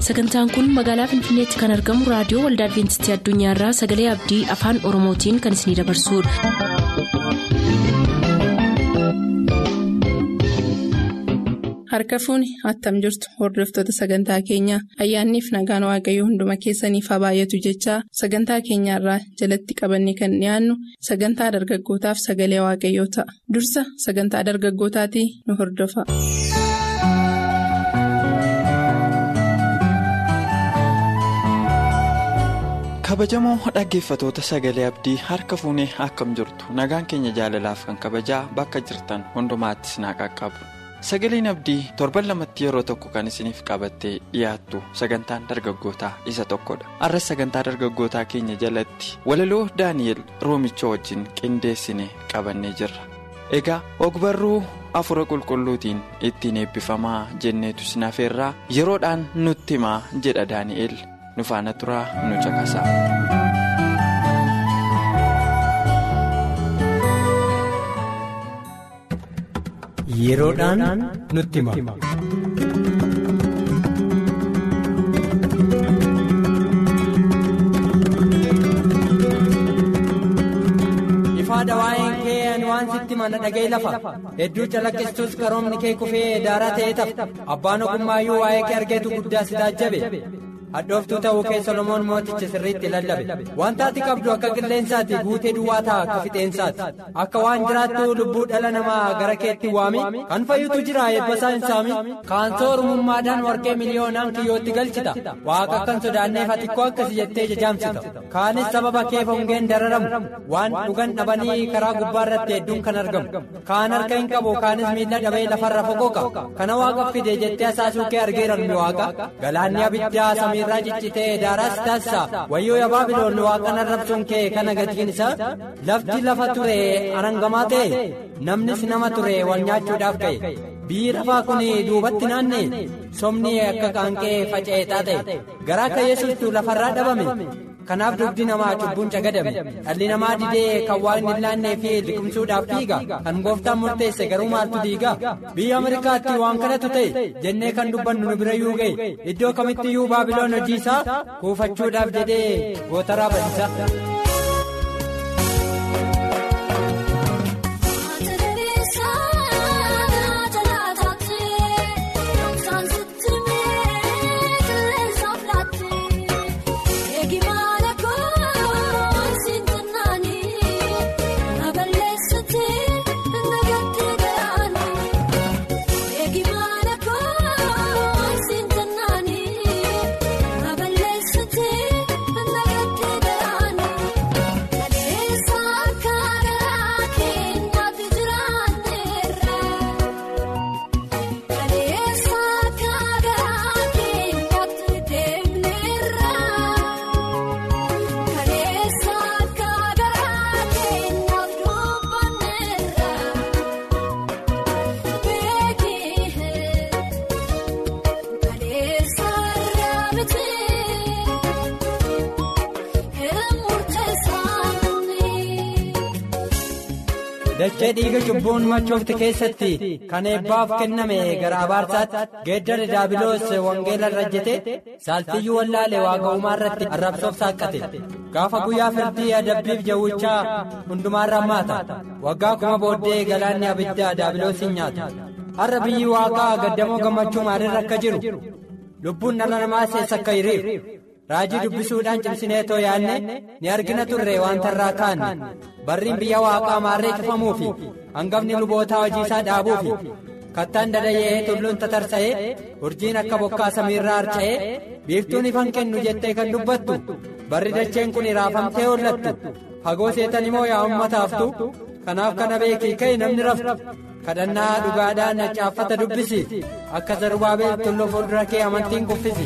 sagantaan kun magaalaa finfinneetti kan argamu raadiyoo waldaa adventistii addunyaarraa sagalee abdii afaan oromootiin kan isinidabarsudha. harka fuuni attam jirtu hordoftoota sagantaa keenyaa ayyaanniif nagaan waaqayyoo hunduma keessaniif haa baay'atu jechaa sagantaa keenyaarraa jalatti qabanne kan dhiyaannu sagantaa dargaggootaaf sagalee waaqayyoo ta'a dursa sagantaa dargaggootaatii nu hordofa. kabajamoo dhaggeeffatoota sagalee abdii harka fuunee akkam jirtu nagaan keenya jaalalaaf kan kabajaa bakka jirtan hundumaattis naa qaqqabu sagaleen abdii torban lamatti yeroo tokko kan isiniif qabattee dhiyaattu sagantaan dargaggootaa isa tokkodha arras sagantaa dargaggootaa keenya jalatti walaloo daani'el roomicha wajjin qindeessine qabannee jirra egaa ogbarruu afura qulqulluutiin ittiin eebbifamaa jenneetu sinafeerraa yeroodhaan nutti himaa jedha daani'el. nu faana turaa nu caqasaa. yeroodhaan nutti hima. ifaadha waa'een kee ani waan sitti mana dhagee lafa hedduu calaqqistus qaroomni kee kufee daaraa ta'ee tafa abbaan ogummaayyuu waa'ee kee argeetu guddaa si taajjabe. hadhooftuu ta'uu kee solomoon mooticha sirriitti lallabe wanta ati qabdu akka qilleensaati guutee duwwaa ta'a akka fixeensaati akka waan jiraattu lubbuu dhala namaa gara keetti waami kan fayyutu jira eebbasaa hin saami kaansoo ormummaadhaan warqee miliyoonaan kiyyootti galchita waaqa akkan sodaanneef atikkoo akkasi jettee jajaamsita kaanis sababa kee hongeen dararamu waan dhugan dhabanii karaa gubbaarratti hedduun kan argamu kaan harka hin qabu kaanis miila dhabee lafarra foqoqa kana waaqa fide jettee asaasuu kee argeeranmi waaqa galaanni abiddaa samii. irraa ciccitee daaraas taasisa wayyoo yaa baabiloon waaqan arrabsuun kee kana gatiin isaa lafti lafa ture arangamaa ta'e namnis nama ture wal nyaachuudhaaf ka'e biyyi lafaa kun duubatti naanne somni akka qaanqee faca'eetaa ta'e garaa akka yesuustu lafarraa dhabame kanaaf dugdi namaa cubbuun cagadame dhalli namaa didee kan waan hin laannee fi liqimsuudhaaf dhiiga kan gooftaan murteesse garuu maaltu diiga biyya ameerikaatti waan kanatu ta'e jennee kan dubbannu nu bira yuu ga'e iddoo kamittiyyuu baabiloon hojii isaa kuufachuudhaaf jedhee gootaraa bal'isa. dachee dhiiga cubbuun machoofte keessatti kan eebbaaf kenname gara abaarsaatti geeddara daabiloos wangeela rajjete saaltiyyuu wallaale waaqa uumaa irratti arrabsoof saaqqate gaafa guyyaa firdii adabbiif jawwichaa hundumaarra hammaata waggaa kuma booddee galaanni abiddaa daabiloosiin nyaata har'a biyyi waaqaa gaddamoo gammachuu maalirra akka jiru lubbuun dhala namaa seessa akka hiriiru raajii dubbisuudhaan cimsinee too yaanne ni argina turre wanta irraa kaanne barriin biyya waaqaa maarree cufamuu fi hangafni lubootaa hojii isaa dhaabuu fi kattaan dadayee tulluun tatarsa'ee urjiin akka bokkaa samiirraa harca'ee biiftuun ifan kennu jettee kan dubbattu barri dacheen kun raafamtee hollattu fagoo seetan immoo yaa uummataaftu kanaaf kana beekii ka'e namni raftu kadhannaa dhugaadhaan caaffata dubbisi akka zarubaabeel tulluu fuuldura kee amantiin kuffisi.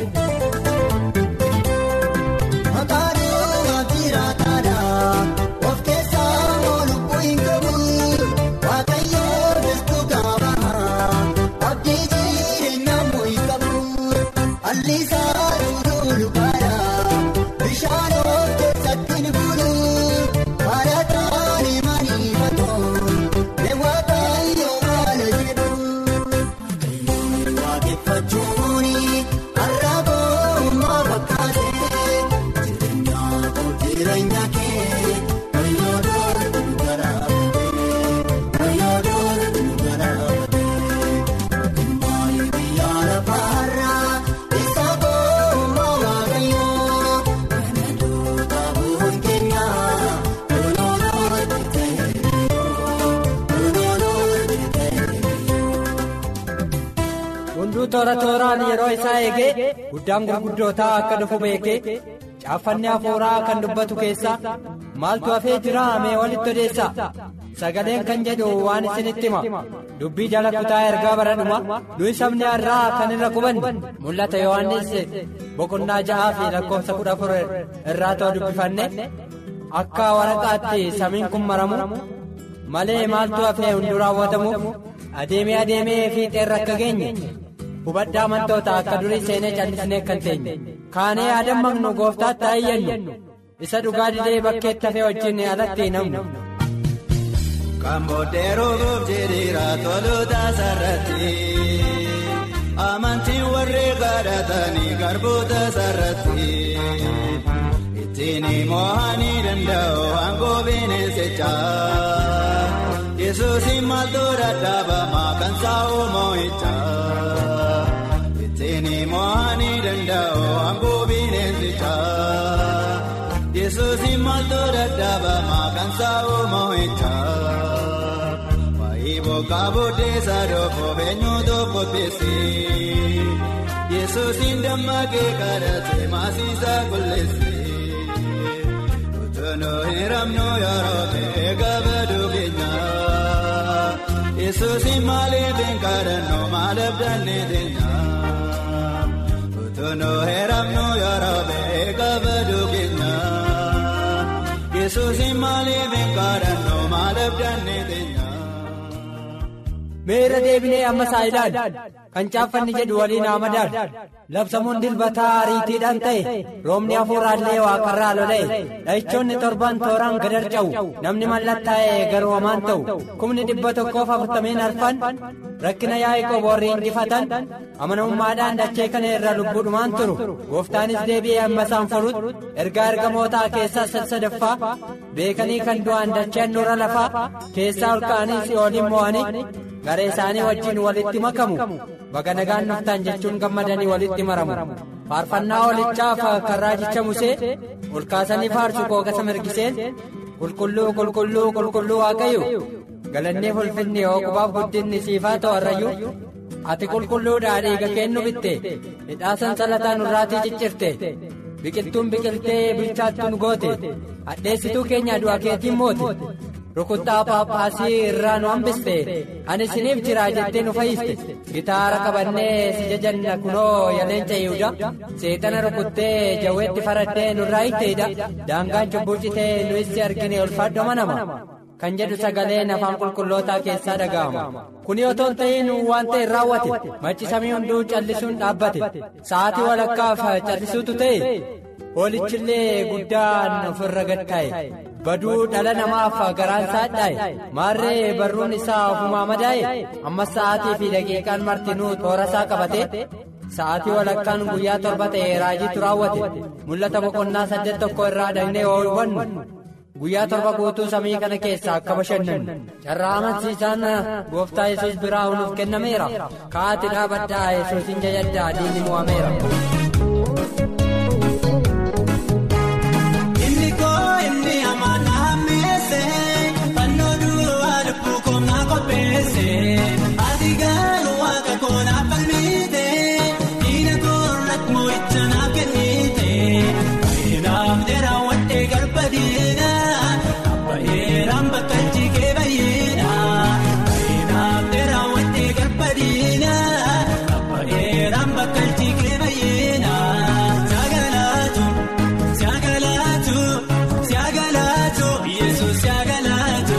Of keessaa lubbuu hin qabu waaqayyoo destuu qaba abdii jireenya mu'i qabu alliisaa duuduu lubaadha bishaan of keessatti ni bulu haala taa'anii manii fatoo leewwataayoo haala jedhu waaqeffachuuni har'a boo. toora tooraan yeroo isaa eegee guddaan gurguddootaa akka dhufu beekee caaffanni hafuuraa kan dubbatu keessaa maaltu hafee jira mee walitti odeessaa sagaleen kan jedhu waan isinitti hima dubbii jala kutaa ergaa baradhuma nuyi sabni har'aa kan irra qubanne mul'ata yohannis boqonnaa ja'aa fi lakkoofsa kudha afur irraa ta'u dubbifanne akka waraqaatti samiin kun maramu malee maaltu hafee hunduu raawwatamuuf adeemee adeemee fiixeerra akka geenye hubaddaa amantoota akka durii seenee callisnee kan teenye kaanee adammaqnu gooftaatti ayyannu isa dhugaa didee bakkeetti hafee wajjin alatti namnu. Kan booddeeruuf jedheera tolota sarratti amantiin warri kadhatanii garboota sarratti ittiin mo'anii danda'u aangoo bineensichaa yesuusin maaltu dadhabamaa kan saa'u moo'ichaa ittiin mo'anii danda'u aangoo bineensichaa yesuusin maaltu dadhabamaa kan saa'u moo'ichaa. Bokkaa booddeessa dhoofoo eenyuutu qopheesse Yesuusin dammaqee kadhatee maasiisaa qulleesse Utunoo hin ramnu yeroo ta'e gabaduu keenya Yesuusin maaliif hin kadhannu maaliif dannee teenya Utunoo hin ramnu yeroo ta'e gabaduu keenya Yesuusin maaliif hin kadhannu maaliif dannee teenya. meera deebinee amma saayidaan kan caaffanni jedhu waliin hamadaan labsamuun dilbataa ariitiidhaan ta'e roobni hafuuraallee waaqarraa lola'e dha'ichoonni torban tooraan gadarca'u namni mallattaa'e garuu hamaan ta'u kumni dhibba tokkoof afurtameen arfan rakkina yaa'ii warri injifatan amanamummaadhaan dachee kana irra lubbuudhumaan turu gooftaanis deebi'ee amma isaan furutti ergaa ergamootaa keessaa sadaffaa beekanii kan du'an dacheen nurra lafaa keessaa ol ka'anii si'ooliin mo'anii garee isaanii wajjin walitti makamu baga nagaan nuftaan jechuun gammadanii walitti maramu faarfannaa olichaaf kan raajicha musee ol kaasanii faarsu qoogasa mirgiseen qulqulluu qulqulluu qulqulluu waaqayyo galannee ulfinni hooqubaaf guddinni siifaa ta'u harrayyuu ati qulqulluudhaa dhiiga kennu bitte hidhaa sansalataa nurraatii ciccirte biqiltuun biqiltee bilchaattuun goote hadheessituu keenya du'a keetiin moote. rukuttaa paappaasii irraa nu hambiste ani isiniif jira jettee nu fayyiste gitaara qabannee si jajanna kunoo yaleenca yihuda seexana rukuttee jawweetti faraddee nurraa hiiteedha daangaan cubbuu citee nu issi argine ulfaadho manama kan jedhu sagaleen afaan qulqullootaa keessaa dhaga'ama kuni otoo hin ta'in waan ta'e raawwate machi samii hunduu callisuun dhaabbate sa'aatii walakkaaf callisuutu ta'e hoolichillee guddaan ofirra gattaa'e. baduu dhala namaaf garaan saadhaa'e maarree barruun isaa ofumaa madaa'e ammas sa'aatii fi daqiiqaan martinuu toora isaa qabate sa'aatii walakkaan guyyaa torba ta'e raajiitu raawwate mul'ata boqonnaa saddeet tokko irraa dhagnee yoo hubannu guyyaa torba guutuu samii kana keessaa akka bashannannu carraa amansiisaan gooftaa yesus biraa nuuf kennameera ka'aati dhaabadhaa yesuusin jajaddaa diinni mo'ameera. Ati garuu waaqa koonaa falmiite diina koorrat moo'icha naaf kennite baay'inaaf dheeraa wadhee garba diina abbayeeraan bakka jigee baay'ina baay'inaaf dheeraa wadhee garba diina abbayeeraan bakka jigee baay'ina saagalaatu saagalaatu saagalaatu yesuus saagalaatu.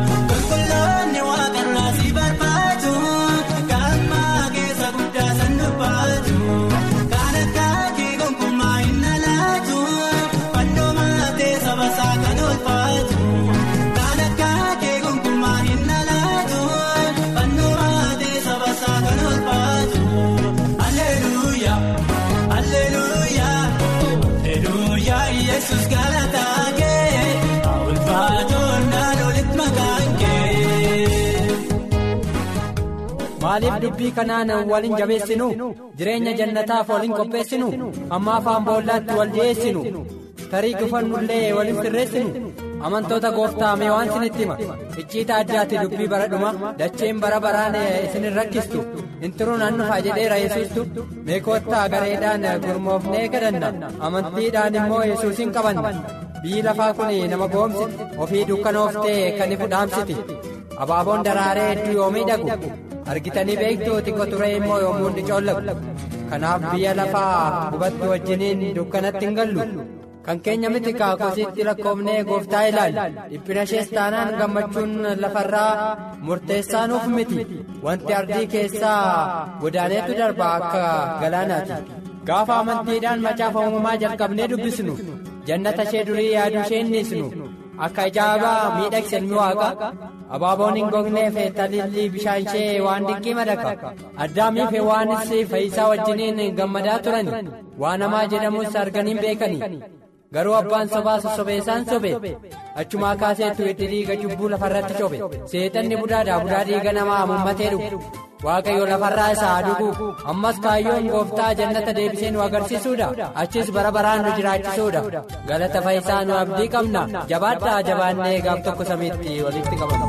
Yesus galataa kee ulfaatoon naannootti maqaan kee. maaliif dubbii kanaan waliin jabeessinu jireenya jannataaf waliin qopheessinu amma afaan boollaatti wal dhiyeessinu tarii gufannullee waliin sirreessinu amantoota gooftaa mee waan isinitti hima icciita addaatti dubbii bara dhuma dacheen bara baraan isin rakkistu hin turuun an dhufaa jedheera yesuustu mee koottaa gareedhaan gurmoofnee gadanna amantiidhaan immoo yesuusin qabanna biyyi lafaa kun nama goomsiti ofii dukkanooftee kan ifu dhaamsiti abaaboon daraaree hedduu yoo miidhagu argitanii beektuu xiqqoo turee immoo yommuu inni coollagu kanaaf biyya lafaa hubatti wajjiniin dukkanatti hin gallu. kan keenya miti kaakosiitti lakkoofnee gooftaa ilaali dhiphina ishees taanaan gammachuun lafarraa murteessaa nuuf miti wanti ardii keessaa godaaneetu darba akka galaanaati gaafa amantiidhaan macaafa uumamaa jalqabnee dubbisnu jannata ishee durii yaaduu ishee innisnu akka ajaa'ibaa miidhagsanni waaqa abaaboon hin gogneef talillii bishaan ishee waan dinqii madaka addaamiif hewaanis fayyisaa wajjiniin gammadaa turani waan namaa jedhamus arganiin beekani. garuu abbaan sobaa sossobeessaan sobe achumaa kaaseetu itti dhiiga cubbuu lafarratti cobe seexanni budaadhaa budaa dhiiga namaa mummatee dhugu waaqayyo lafarraa isaa dhugu ammas kaayyoon gooftaa jannata deebisee nu agarsiisuudha achis bara baraan nu jiraachisuudha galata fayyisaa nu abdii qabna jabaadhaa jabaannee gaaf tokko samiitti walitti qabama.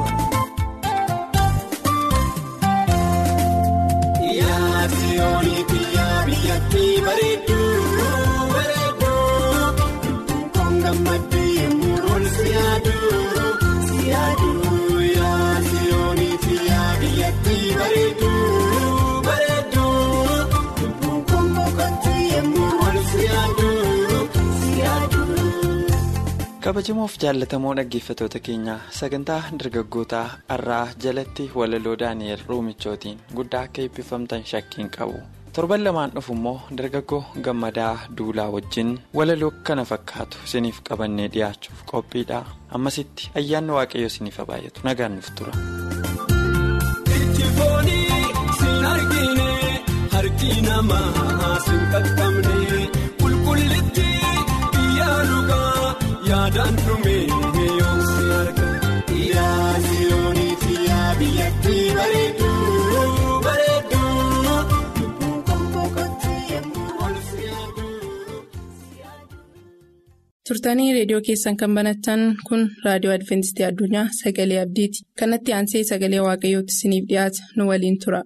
Gammadduu yemmuu ol siyaaduu siyaaduu yaa siyoonii fi yaa biyyattii bareedduu bareedduu lubbuun koommoo kottu yemmuu ol siyaaduu siyaaduu. kabajamoof jaallatamoo dhaggeeffatoota keenyaa sagantaa dargaggootaa har'aa jalatti walaloo daani'el ruumichootiin guddaa akka eebbifamtan shakkiin qabu. torban lamaan dhufu immoo dargaggoo gammadaa duulaa wajjin walaloo kana fakkaatu isiniif qabannee dhiyaachuuf qophiidha ammasitti ayyaanni waaqayyo isiniif baay'atu nagaan nuuf tura. Ijji foonii siin argine harki namaa siin qaqqabne qulqullitti biyyaa dhugaa yaadaan dhume yoo si arga. Yaa siyoonii fi yaa biyyattii bareedduu bareedduu. turtanii reediyoo keessan kan banattan kun raadiyoo adventistii addunyaa sagalee abdiiti kanatti aansee sagalee waaqayyootti isiniif dhiyaata nu waliin tura.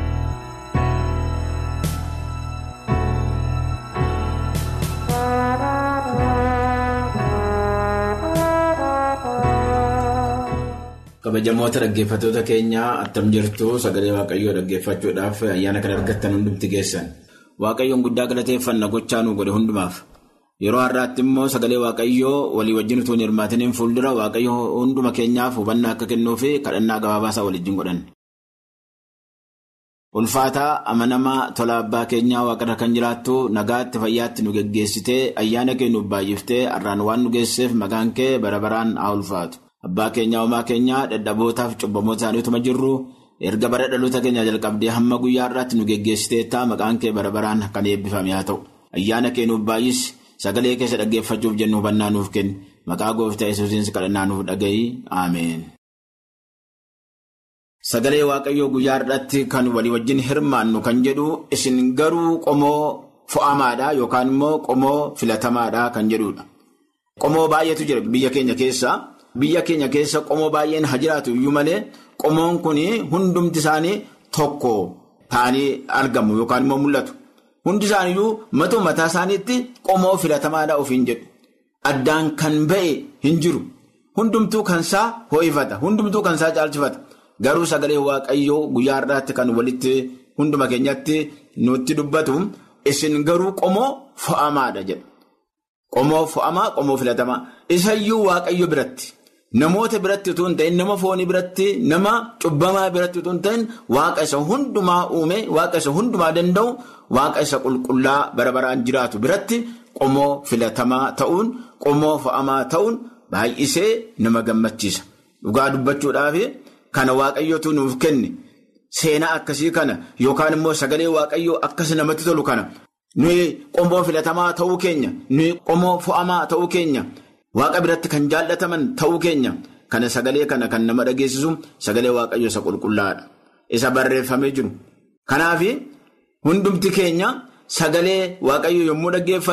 kabajamoota dhaggeeffatoota keenyaa attam jirtu sagalee waaqayyoo dhaggeeffachuudhaaf ayyaana kan argattan hundumti keessan waaqayyoon guddaa galateeffanna gochaa nu godhe hundumaaf. yeroo har'aatti immoo sagalee waaqayyoo walii wajjin utuu hin hirmaatiniin fuuldura waaqayyo hunduma keenyaaf hubannaa akka kennuu fi kadhannaa gabaabaasaa waliin godhan. ulfaataa amanamaa tola abbaa keenyaa waaqarra kan jiraattu nagaatti fayyaatti nu geggeessitee ayyaana kee nuuf baay'iftee har'aan waan nu geesseef maqaan kee bara baraan haa ulfaatu abbaa keenyaa homaa keenyaa dadhabootaaf cubbamoota isaaniituma jirru erga bara dhaloota keenyaa jalqabdee hamma guyyaa har'aatti nu geggeessiteettaa maqaan kee bara baraan kan eebbifame haa ta'u ayyaana kee nuuf baay'isi. Sagalee keessa dhaggeeffachuuf jennu hubannaa nuuf kenni maqaa gooftaa yesuusiin kadhannaa nuuf dhaga'i ameen. Sagalee waaqayyoo guyyaa har'aatti kan walii wajjin hirmaannu kan jedhu isin garuu qomoo fo'amaadha yookaan immoo qomoo filatamaadha kan jedhudha. Qomoo baay'eetu jira biyya keenya keessa biyya keenya keessa qomoo baay'een haa jiraatu iyyuu malee qomoon kun hundumti isaanii tokko ta'anii argamu yookaan immoo mul'atu. Hundi isaaniyyuu matoo mataa isaaniitti qomoo filatamaadhaa ofiin jedhu. Addaan kan ba'e hin jiru. Hundumtuu kansaa ho'ifata. Hundumtuu kansaa caalchifata. Garuu sagalee waaqayyoo guyyaa har'aatti kan walitti hunduma keenyatti nutti dubbatu isin garuu qomoo fo'amaadha jedha. Qomoo fo'amaa qomoo filatamaa. Isayyuu waaqayyo biratti. Namoota biratti utuu hin ta'in nama foonii biratti nama cubbamaa biratti utuu hin ta'in waaqa isa hundumaa uume waaqa isa hundumaa danda'u waaqa isa qulqullaa bara baraan jiraatu biratti qomoo filatamaa ta'uun qomoo fo'amaa ta'uun baay'isee nama gammachiisa. Dhugaa dubbachuudhaaf kana waaqayyootu nuuf kenne seenaa akkasii kana yookaan immoo sagalee waaqayyoo akkasii namatti tolu kana nuyi qomoo filatamaa ta'uu keenya nuyi qomoo fo'amaa ta'uu keenya. Waaqa biratti kan jaallataman ta'uu keenya kana sagalee kana kan nama dhageessisu sagalee waaqayyo isa qulqullaadha. Isa barreeffamee jiru. Kanaaf hundumti keenya sagalee waaqayyo yommuu dhaggeeffannu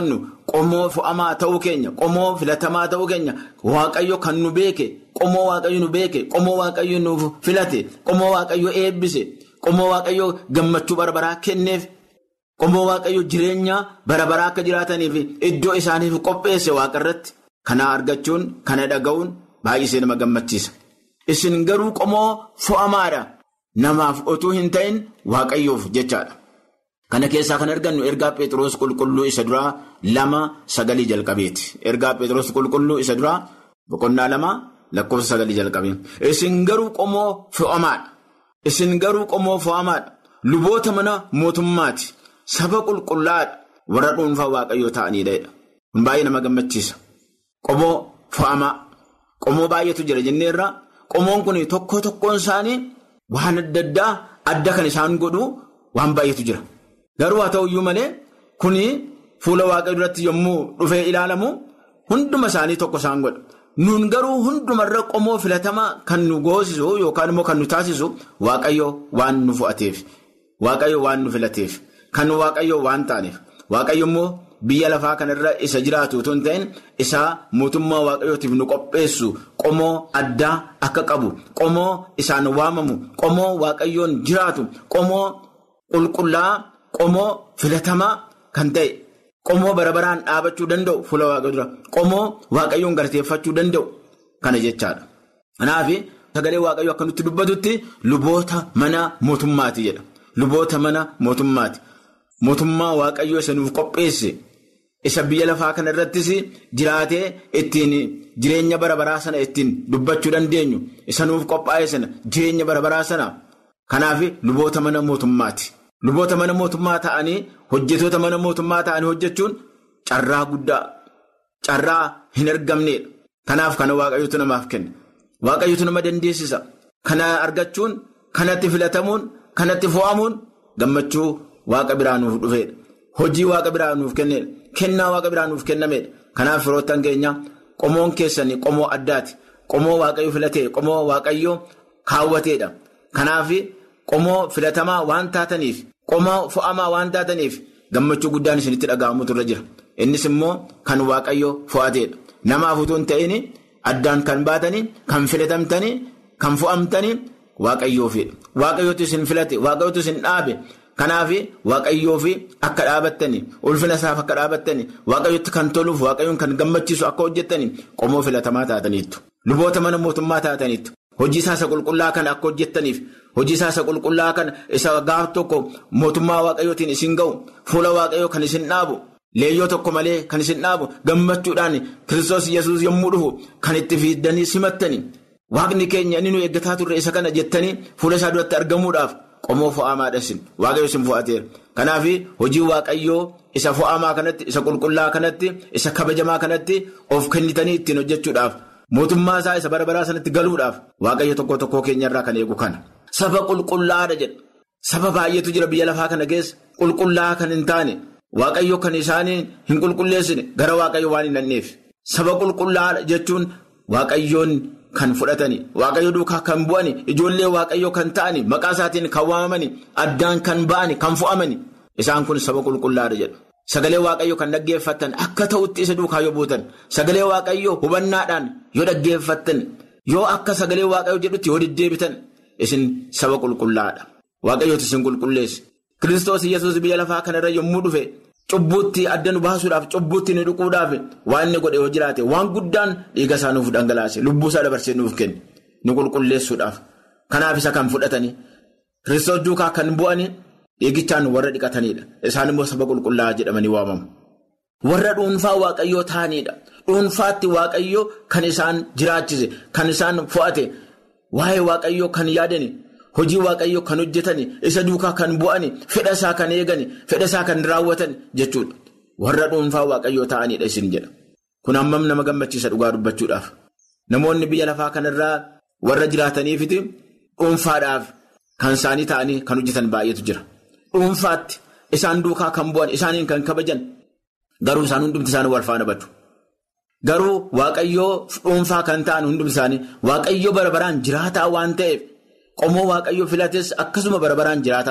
qomoo fo'amaa ta'uu keenya qomoo filatamaa ta'uu keenya waaqayyo kan nu beeke qomoo waaqayyo nu beeke qomoo waaqayyo nu filate qomoo waaqayyo eebbise qomoo waaqayyo gammachuu barbaraa kenneef qomoo waaqayyo jireenya barbaraa akka jiraataniif iddoo isaaniif qopheesse waaqarratti kana argachuun kana dhaga'uun baay'isee nama gammachiisa. Isin garuu qomoo fo'amaadha namaaf otuu hin ta'in waaqayyoof jechaadha. Kana keessaa kan argannu ergaa Pheexroos qulqulluu isa duraa lama sagalii jalqabeeti. Ergaa Pheexroos qulqulluu isa duraa boqonnaa lama lakkoofsa sagalii jalqabee. Isin garuu qomoo fo'amaadha. Isin garuu qomoo fo'amaadha. Luboota mana mootummaati. Saba qulqullaadha. Warra dhuunfaa waaqayyoo ta'aniidha. Kun baay'ee nama gammachiisa. Qomoo fo'amaa. Qomoo baay'eetu jira jenneerra. Qomoon kun tokko tokkoon isaanii waan adda addaa adda kan isaan godhu waan baay'eetu jira. Garuu haa ta'uyyuu malee kuni fuula waaqayyoo duratti yommuu dhufee ilaalamu hunduma isaanii tokko isaan godha. Nuun garuu hundumarra qomoo filatamaa kan nu goosisu yookaan immoo kan nu taasisu waaqayyo waan nu fo'ateef waaqayyo waan nu filateef kan waaqayyo waan taaneef waaqayyo immoo biyya lafaa kanarra isa jiraatu otoo hin ta'in isaa mootummaa waaqayyootiif nu qopheessu qomoo addaa akka qabu qomoo isaan waamamu qomoo waaqayyoon jiraatu qomoo qulqullaa. Qomoo filatamaa kan ta'e qomoo bara baraan dhaabachuu danda'u fuula waaqayyoo dura qomoo waaqayyoon galateeffachuu danda'u kana jechaadha. Kanaaf sagalee waaqayyoo akka nutti dubbatutti luboota mana mootummaati jedha. Luboota mana mootummaati. Mootummaa waaqayyoo isa nuuf qopheesse isa biyya lafaa kana irrattis jiraatee ittiin jireenya bara baraa sana ittiin dubbachuu dandeenyu isa nuuf qophaa'e sana jireenya bara baraa sana kanaaf luboota mana mootummaati. Luboota mana mootummaa ta'anii hojjetoota mana mootummaa ta'anii hojjechuun carraa guddaa carraa hin argamneedha. Kanaaf kana waaqayyootu namaaf kenna. Waaqayyootu nama dandeessisa. Kana argachuun kanatti filatamuun kanatti fo'amuun gammachuu waaqa biraa nuuf dhufeedha. Hojii waaqa biraa nuuf kenneedha. Kennaa waaqa biraa nuuf kennameedha. Kanaaf firoottan keenya qomoon keessanii qomoo addaati. Qomoo waaqayyo filatee qomoo waaqayyo kaawwateedha. Kanaaf qomoo filatamaa waan taataniif. Qomoo fo'amaa waan taataniif gammachuu guddaan isinitti dhaga'amutu irra jira. Innis immoo kan waaqayyo fo'ateedha. Namaaf utuu hin ta'in addaan kan baatanii, kan filatamtanii, kan fo'amtanii waaqayyoofidha. Waaqayyootu isin filate, waaqayyootu isin dhaabe. Kanaaf waaqayyoof akka dhaabattanii, ulfina isaaf akka dhaabattanii, waaqayyootti kan toluuf, waaqayyoon kan gammachiisu akka hojjettanii qomoo filatamaa taataniittu. Luboota mana mootummaa taataniittu. Hojii isaa isa qulqullaa kana akka hojjettaniif hojii isaa isa qulqullaa kana isa gaaf tokko mootummaa waaqayyootiin isin ga'u fuula waaqayyoo kan isin dhaabu leeyyoo tokko malee kan isin dhaabu gammachuudhaan kiristoos yesuus yommuu dhufu kan itti fiiddanii simattanii waaqni keenya inni nu eeggataa turre isa kana jettanii fuula isaa duratti argamuudhaaf qomoo fo'amaadha isin waaqayyo isin fo'ateera. Kanaaf hojii waaqayyoo isa fo'amaa kanatti isa qulqullaa kanatti isa kabajamaa kanatti of kennitanii ittiin hojjechuudhaaf. Mootummaa isaa isa bara baraa sanatti galuudhaaf waaqayyo tokko tokkoo keenyarraa kan eegu kana. Saba qulqullaadha jedha. Saba baay'eetu jira biyya lafaa kana keessa qulqullaa kan hin taane waaqayyo kan isaanii hin qulqulleessine gara waaqayyo waan hin dhanneef. Saba qulqullaadha jechuun waaqayyoon kan fudhatani waaqayyo duukaa kan bu'ani ijoollee waaqayyo kan ta'ani maqaa isaatiin kan waamamani addaan kan ba'ani kan fo'amani isaan kun saba qulqullaadha jedhu. Sagalee waaqayyoo kan dhaggeeffattan akka ta'utti isa duukaa yoo buutan sagalee waaqayyoo hubannaadhaan yoo dhaggeeffattan yoo akka sagalee waaqayyoo jedhutti yoo deddeebitan isin saba qulqullaadha. Waaqayyooti isin qulqulleesse. Kiristoos Iyyasuus biyya lafaa kanarra yommuu dhufe cubbuutti adda nu baasuudhaaf cubbuutti nu dhuquudhaaf waan inni godhe yoo jiraate waan guddaan dhiiga isaa nuuf dhangalaase lubbuu isaa dabarsee nuuf kenne nu qulqulleessuudhaaf. Kanaaf isa kan fudhatanii Kiristoos duukaa kan bu'anii. Dhiigichaan warra dhiqatanidha. Isaan immoo saba qulqullaa'aa jedhamanii waamamu. Warra dhuunfaa waaqayyoo ta'anidha. Dhuunfaatti waaqayyoo kan isaan jiraachise, kan isaan fo'ate, waa'ee waaqayyoo kan yaadani, hojii waaqayyoo kan hojjetani, isa duukaa kan bu'ani, fedha isaa kan eegani, fedha isaa kan raawwatan jechuudha. Warra dhuunfaa waaqayyoo ta'anidha isin jedha. Kun hammam nama gammachiisa dhugaa dubbachuudhaaf. Namoonni biyya lafaa kanarraa warra jiraataniifiti dhuunfaadhaaf kan isaanii ta'anii kan hojjetan baay'eetu jira. Dhuunfaatti isaan duukaa kan bu'an isaaniin kan kabajan garuu isaan hundumti isaanii wal faana badu. Garuu waaqayyoo dhuunfaa kan ta'an hundumti isaanii waaqayyoo bara baraan jiraataa waan ta'eef qomoo waaqayyoo filates akkasuma bara baraan jiraataa ta'u.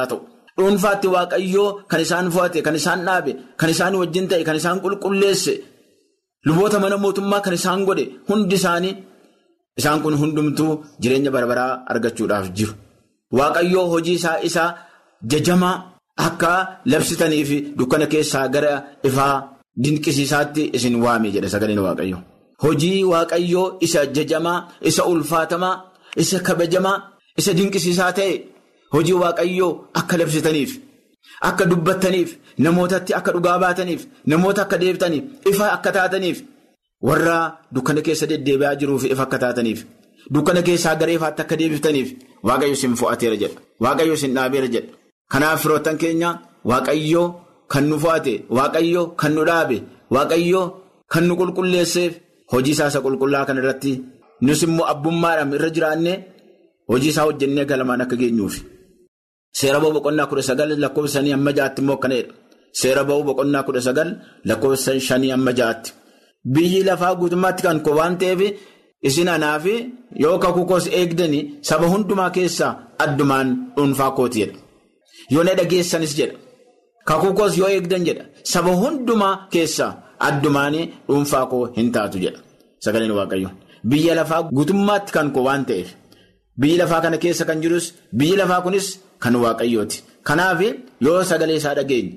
dhuunfaatti waaqayyoo kan isaan fo'ate kan isaan dhaabe kan isaan wajjin ta'e kan isaan qulqulleesse luboota mana mootummaa kan isaan godhe hundi isaanii isaan kun hundumtuu jireenya barbaraa argachuudhaaf jiru. Waaqayyoo hojii isaa isaa jajamaa akka labsitanii fi dukkana keessaa gara ifaa dinqisiisaatti isin waame jedha sagaleen waaqayyo. Hojii waaqayyoo isa jajamaa isa ulfaatamaa isa kabajamaa isa dinqisiisaa ta'e hojii waaqayyoo akka labsitaniif akka dubbattaniif namootatti akka dhugaa baataniif namoota akka deebitaniif ifa akka taataniif warra dukkana keessa deddeebi'aa jiruuf ifa akka taataniif. Dukkana keessaa gara ifaatti akka deebiftaniif waaqayyo isin fo'ateera jedha. Waaqayyo isin dhaabeera jedha. Kanaaf firoottan keenya waaqayyo kan nu fo'ate, waaqayyo kan nu dhaabe, waaqayyo kan nu qulqulleesseef hojii isaa isa qulqullaa kana irratti nus immoo abbummaadhaan irra jiraannee hojii isaa hojjennee galamaan akka geenyuufi. Seera ba'uu boqonnaa kudha sagal lakkoofsa shanii amma ja'aatti immoo akkanadha. Seera ba'uu boqonnaa kudha sagal lakkoofsa shanii amma ja'aatti. Biyyi lafaa guutummaatti kan koo waan ta'eef. Isin anaaf yoo kakuu koos eegdanii saba hundumaa keessaa addumaan dhuunfaa kooti jedha. Yoo na dhageessanis jedha. Kakuu koos yoo eegdan jedha. Saba hundumaa keessaa addumaan dhuunfaa koo hin taatu jedha. Sagaleen Waaqayyo. Biyya lafaa guutummaatti kan koo waan ta'eef. Biyyi lafaa kana keessa kan jirus biyyi lafaa kunis kan Waaqayyooti. Kanaaf yoo sagalee isaa dhageenye.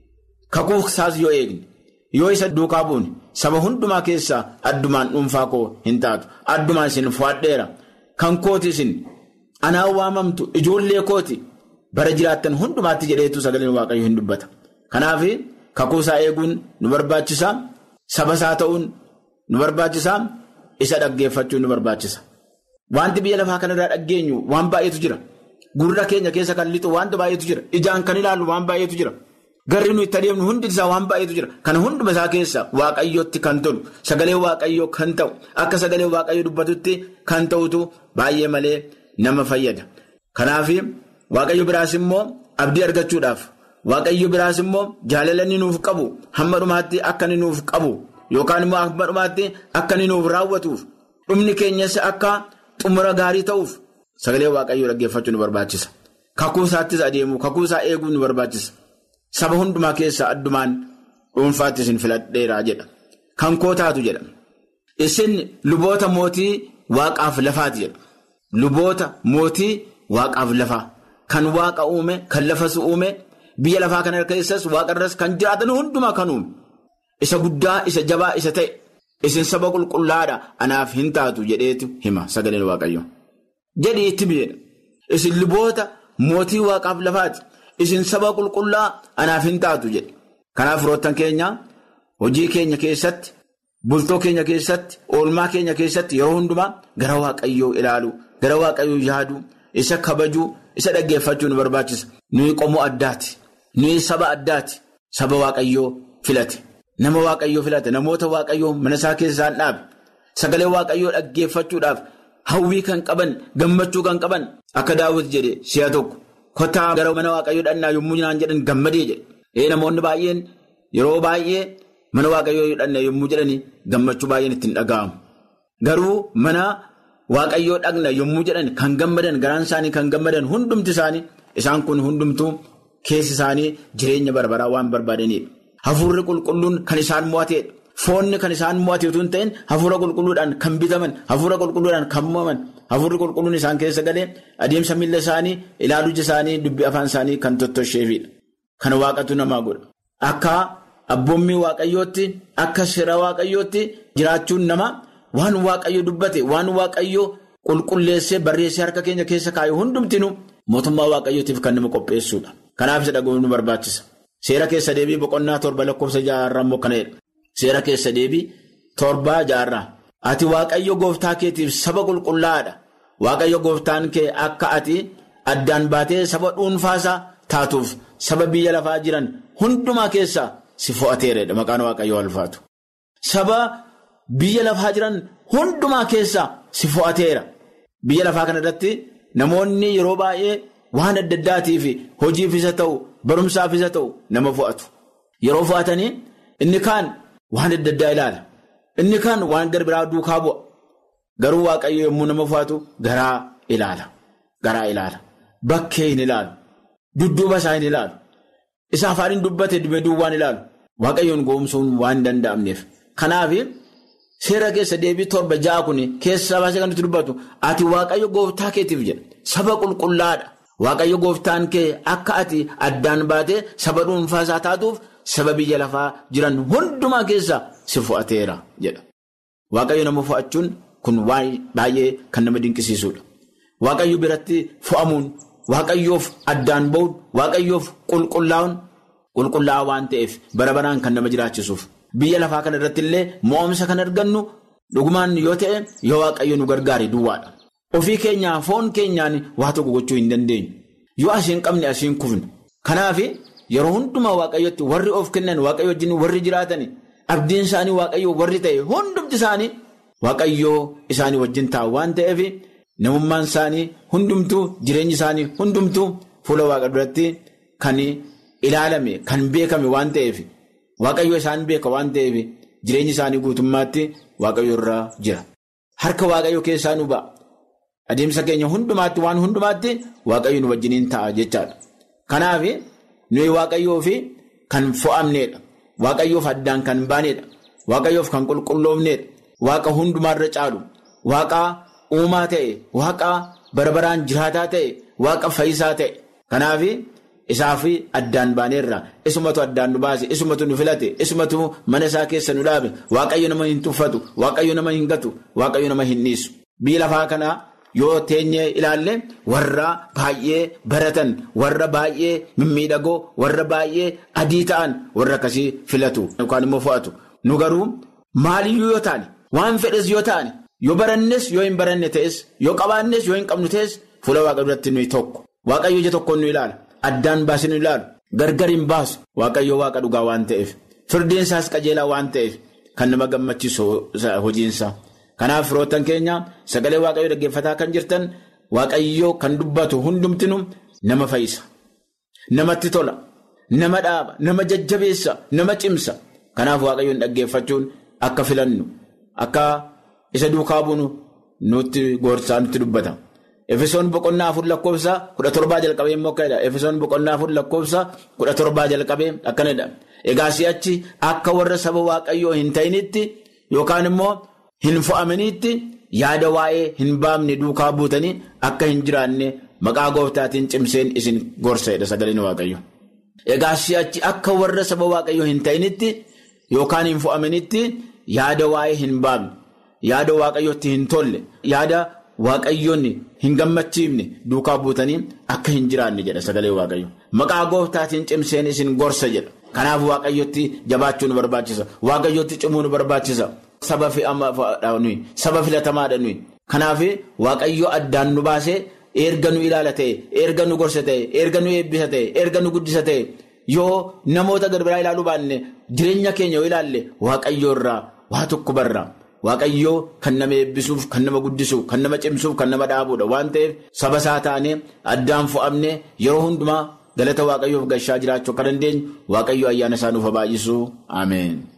Kakuu isaas yoo eegne. Yoo isa duukaa buune saba hundumaa keessaa addumaan dhuunfaa koo hin taatu. Addumaan isin fo'adheera. Kan kooti isin anaan waamamtu ijoollee kooti bara jiraattan hundumaatti jedheetu sagaleen waaqayyo hin dubbata. Kanaaf kakuu isaa eeguun nu barbaachisa. Saba isaa ta'uun nu barbaachisa. Isa dhaggeeffachuun nu barbaachisa. Wanti biyya lafaa kanarraa dhaggeenyu waan baay'eetu jira. Gurra keenya keessa kan lixu wanta baay'eetu jira. Ijaan kan ilaallu waan baay'eetu jira. Garri nuyi itti adeemnu hundi isaa waan baay'eetu jira. Kana hunduma isaa keessa waaqayyootti kan tolu, sagalee waaqayyoo kan ta'u, akka sagalee waaqayyoo dubbatutti kan ta'utu baay'ee malee nama fayyada. Kanaaf waaqayyo biraas immoo abdii argachuudhaaf, waaqayyo biraas immoo jaalala inni nuuf qabu, hamma dhumaatti akka inni nuuf qabu, yookaan immoo hamma dhumaatti akka inni nuuf raawwatuuf, dhumni keenyas akka xumura gaarii ta'uuf sagalee waaqayyoo dhaggeeffachuu nu barbaachisa. Kakuu isaattis adeemu, kakuu isaa eeguu nu barbaachisa. Saba hundumaa keessaa addumaan dhuunfaatti isin filadheeraa jedha. Kan koo taatu jedha. Isin luboota mootii waaqaaf lafaati jedha. Luboota mootii waaqaaf lafaa. Kan waaqa uume, kan lafas uume, biyya lafaa kana keessas waaqarras kan jiraatan hundumaa kan uume. Isa guddaa, isa jabaa, isa ta'e. Isin saba qulqullaadha anaaf hin taatu jedheetu hima sagaleen waaqayyo. Jedhii itti biyyeedha. Isin luboota mootii waaqaaf lafaati. Isin saba qulqullaa anaaf hin taatu jedhe. Kanaaf firoottan keenya hojii keenya keessatti, bultoo keenya keessatti, oolmaa keenya keessatti yeroo hundumaa gara waaqayyoo ilaalu, gara waaqayyoo yaadu, isa kabajuu, isa dhaggeeffachuu nu barbaachisa. Nuyi qomoo addaati. Nuyi saba addaati. Saba waaqayyoo filate. Nama waaqayyoo filate. Namoota waaqayyoo mana isaa keessaan dhaabe. Sagalee waaqayyoo dhaggeeffachuudhaaf hawwii kan qaban, gammachuu kan qaban akka daawwiti jedhe si'a tokko. Kottaa gara mana waaqayyoo dhannaa yommuu naan jedhan gammadee jedhe. Ee namoonni baay'een yeroo baay'ee mana waaqayyoo dhannaa yommuu jedhani gammachuu baay'een ittiin dhaga'amu. Garuu mana waaqayyoo dhaqna yommuu jedhan kan gammadan garaan isaanii kan gammadan hundumti isaanii isaan kun hundumtuu keessi isaanii jireenya barbaraa waan barbaadanidha. Hafuurri qulqulluun kan isaan mo'ateedha. Foonni kan isaan mo'ate utuu hin ta'in hafuura qulqulluudhaan kan bitaman, hafuura qulqulluudhaan kan mo'aman, hafuurri qulqulluun isaan keessa galee adeemsa miila isaanii, ilaaluu ija isaanii, dubbii afaan isaanii kan tottosheefidha. Kan waaqatu namaa godha. Akka abboommii waaqayyootti, akka seera waaqayyootti jiraachuun nama waan waaqayyo dubbate, waan waaqayyo qulqulleessee barreessee harka keenya keessa kaayu hundumtinu mootummaa waaqayyootiif kan nama qopheessuudha. Kanaaf isa dhaga'uun nu barbaachisa. Seera keessa deebii boqonnaa torba lakkoofsa jaarraa immoo kanadha. Seera keessa deebii torbaa jaarraa. Ati waaqayyo gooftaa keetiif saba qulqullaa'aadha. Waaqayyo gooftaan kee akka ati addaan baatee saba dhuunfaasaa taatuuf saba biyya lafaa jiran hundumaa keessaa si fo'ateeredha maqaan waaqayyoo ulfaatu. Saba biyya lafaa jiran hundumaa keessaa si fo'ateera. Biyya lafaa kana irratti namoonni yeroo baay'ee waan adda addaatiif hojiif isa ta'u barumsaaf isa ta'u nama fo'atu. Yeroo fo'atanii inni kaan waan adda addaa ilaala. Inni kaan waan gara biraa duukaa bu'a. Garuu waaqayyo yommuu nama fo'atu garaa ilaala. Garaa ilaala. Bakkee hin ilaalu. dudduuba isaa hin ilaalu. Isa afaaniin dubbate dume duwwaan ilaalu. Waaqayyoon goomsuun waan danda'amneef. Kanaaf seera keessa deebii torba ja'a kun keessa baasee kan nuti dubbatu ati waaqayyo gooftaa keetiif jedha. Saba qulqullaadha. Waaqayyo gooftaan kee akka ati addaan baatee saba dhuunfaa isaa taatuuf saba biyya lafaa jiran hundumaa keessa si fo'ateera jedha. Waaqayyo nama fo'achuun kun baay'ee kan nama dinqisiisudha. Waaqayyo biratti fo'amuun, waaqayyoof addaan ba'uun, waaqayyoof qulqullaa'uun qulqullaa'aa waan ta'eef bara baraan kan nama jiraachisuuf. Biyya lafaa kana irratti illee mo'amsa kan argannu dhugumaan yoo ta'e yoo waaqayyo nu gargaare duwwaadha. Ofii keenyaa foon keenyaan waa tokko gochuu hin dandeenyu. Yoo asiin qabne asiin kufne. Kanaaf yeroo hundumaa waaqayyotti warri of kennan waaqayyo wajjin warri jiraatan abdiin isaanii waaqayyo warri ta'e hundumti isaanii waaqayyoo isaanii wajjin taa'u waan ta'eef namummaan isaanii hundumtuu jireenyi isaanii hundumtuu fuula waaqa duratti kan ilaalame kan beekame waan ta'eef waaqayyo isaan beeka waan ta'eef jireenyi isaanii guutummaatti waaqayyo irraa jira. Harka waaqayyo keessaa nu ba'a. Adeemsa keenya hundumaatti waan hundumaatti waaqayyo nu wajjiniin ta'a jechaadha. Kanaaf nuyi waaqayyoo fi kan fo'amneedha. Waaqayyoof addaan kan baaneedha. Waaqayyoof kan qulqulloofneedha. Waaqa hundumaarra caalu. Waaqa uumaa ta'e. Waaqa barbaraan jiraataa ta'e. Waaqa fayyisaa ta'e. Kanaaf isaaf addaan baaneerra. Isumatu addaan nu baase. Isumatu nu filate. Isumatu mana isaa keessa nu dhaabe. Waaqayyo nama hin tuffatu. Waaqayyo nama hin gatu. Waaqayyo nama hin dhiisu. Biyya lafaa kanaa. Yoo teenyee ilaalle warra baay'ee baratan warra baay'ee mimmiidhagoo warra baay'ee adii ta'an warra akkasii filatu yookaan immoo fo'atu. Nu garuu maaliyyuu yoo taane waan fedhes yoo taane yoo barannes yoo hin baranne ta'es yoo qabaannes yoo hin qabnu ta'es fuula waaqa duratti nuyi tokko. Waaqayyo ija tokkoon nu ilaala. Addaan baasee nu ilaalu. Gargar hin baasu. Waaqayyo waaqa dhugaa waan ta'eef. Firdeensaas qajeelaa waan ta'eef kan nama gammachiisu hojiinsa. Kanaaf firoottan keenya sagalee waaqayyoo dhaggeeffataa kan jirtan waaqayyoo kan dubbatu hundumtinu nama fayyisa. Namatti tola. Nama dhaaba. Nama jajjabeessa. Nama cimsa. Kanaaf waaqayyoon dhaggeeffachuun akka filannu akka isa duukaa buunu nutti gorsaa nutti dubbata. Efesoon boqonnaa afur lakkoofsa kudha torbaa jalqabee immoo akkana Efesoon boqonnaa afur lakkoofsa kudha torbaa jalqabee akkanadha. Egaa si'achi akka warra saba waaqayyoo hin ta'initti yookaan immoo. Hin fo'amaniitti yaada waa'ee hin baafne duukaa buutanii akka hin jiraanne maqaa gooftaatiin cimseen isin gorseedha sagaleen waaqayyo. Egaa si'achi akka warra saba waaqayyoo hin ta'initti yookaan hin fo'amanitti yaada waa'ee hin baafne yaada waaqayyootti hin tolle yaada waaqayyoonni hin gammachiifne duukaa buutanii akka hin jiraanne jedha sagalee waaqayyo. Maqaa gooftaatiin cimseen isin gorsa jedha. Kanaaf waaqayyotti jabaachuu nu barbaachisa. Waaqayyotti cimuu nu barbaachisa. Saba nuyi saba filatamaadha nuyi. Kanaaf waaqayyo addaan nu baasee erga nu ilaala ta'e erga nu gorsa ta'e erga nu eebbisa ta'e erga nu guddisa ta'e yoo namoota gad biraa ilaaluu baanne jireenya keenya yoo ilaalle waaqayyo irraa waa tokko barra. Waaqayyoo kan nama eebbisuuf kan nama guddisuuf kan nama cimsuuf kan nama dhaabuudha waan ta'eef saba isaa taanee addaan fo'amne yeroo hundumaa galata waaqayyoof gashaa jiraachuu akka dandeenyu waaqayyo ayyaana isaa nuuf baay'isu ameen.